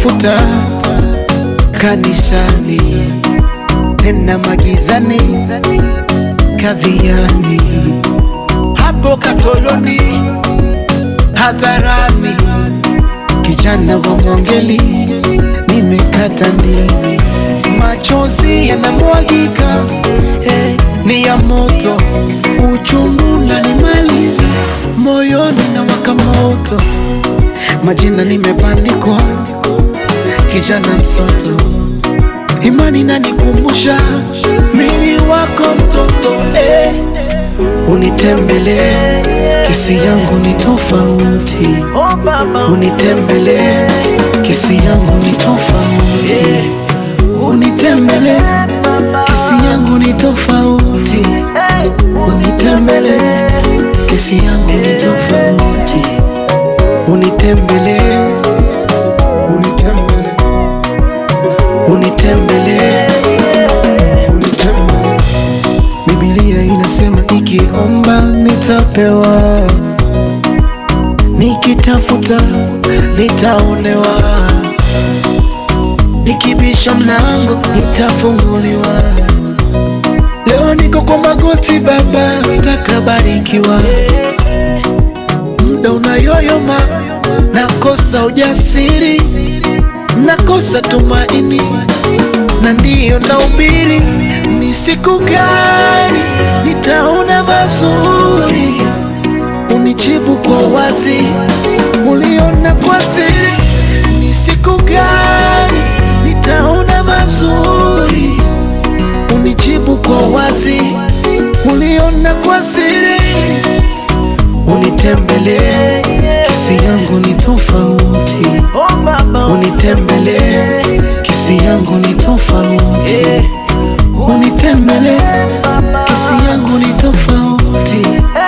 nikitafuta kanisani, tena magizani, kadhiani, hapo Katoloni, hadharani, kijana wa Mwangeli, nimekata ndimi, machozi yanamwagika, eh, ni ya moto, uchungu unanimaliza, moyoni na waka moto, majina nimebandikwa, kijana msoto, imani nanikumbusha mimi wako mtoto eh. Unitembelee, kesi yangu ni tofauti. Oh baba, Unitembelee, kesi yangu ni tofauti. Unitembelee, kesi yangu ni tofauti. Unitembelee, kesi yangu ni tofauti. Unitembelee, unitembelee, unitembelee, unitembelee. Biblia inasema nikiomba nitapewa, nikitafuta nitaonewa, nikibisha mlango nitafunguliwa. Leo niko kwa magoti Baba, takabarikiwa. Muda unayoyoma, nakosa ujasiri, nakosa tumaini, na ndiyo naubiri, ni siku gani nitaona mazuri? Unijibu kwa wazi, uliona kwa siri, ni siku gani nitaona mazuri? Unijibu kwa wazi, uliona kwa siri, unitembelee, kesi yangu ni tofauti. oh baba, Unitembelee, kesi yangu ni tofauti. Unitembelee, kesi yangu ni tofauti.